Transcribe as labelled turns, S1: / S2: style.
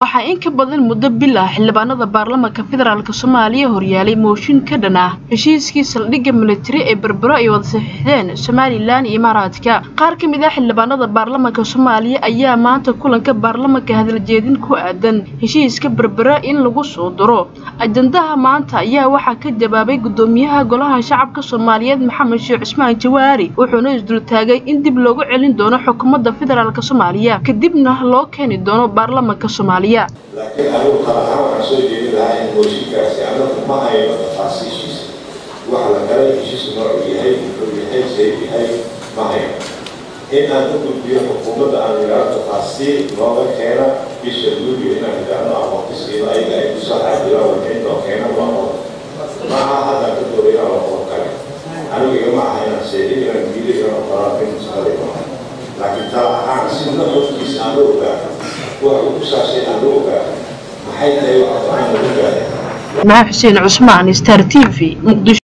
S1: waxaa in ka badan muddo bil ah xildhibaanada baarlamaanka federaalk soomaaliya horyaalay mooshin ka dhan ah heshiiskii saldhigga militari ee berbero ay wada saxiixdeen somalilan iyo imaaraadka qaar ka mid ah xildhibaanada baarlamaanka soomaaliya ayaa maanta kulanka baarlamaanka hadaljeedin ku aadan heshiiska berbero in lagu soo diro ajandaha maanta ayaa waxaa ka jawaabay gudoomiyaha golaha shacabka soomaaliyeed maxamed sheekh cismaan jawaari wuxuuna isdultaagay in dib loogu celin doono xukuumadda federaalk soomaaliya kadibna loo keeni doono baarlamaanka soomaaliya
S2: laakiin anigu kala ahaan waxaan soo jeedin lahaa in mooshinkaasi anagu ma hayno tafaasiishiisa waxa la galay heshiis noocu yahay muxuu yahay sayb yahay ma hayno in aan u gudbiyo xukuumadda aan idhaahdo tafaasiil looga keena bisha luuliyo inaan idhaahdo aqoontiskiiba ayaga ay kusoo xaajiraan wixii noo keena waa qodob maaha hadda ka doobayna waa qodob kale anigu igama aha inaan seexin inaan diido inaan qoraan in shaqadii maaha laakiin tala ahaan si nafafkiisa aan la ogaano waxa uu ku saabsan aan la ogaano maxay tahay waxa aan lagu gaadhay
S1: maxaa xuseen cusmaan star t v muqdisho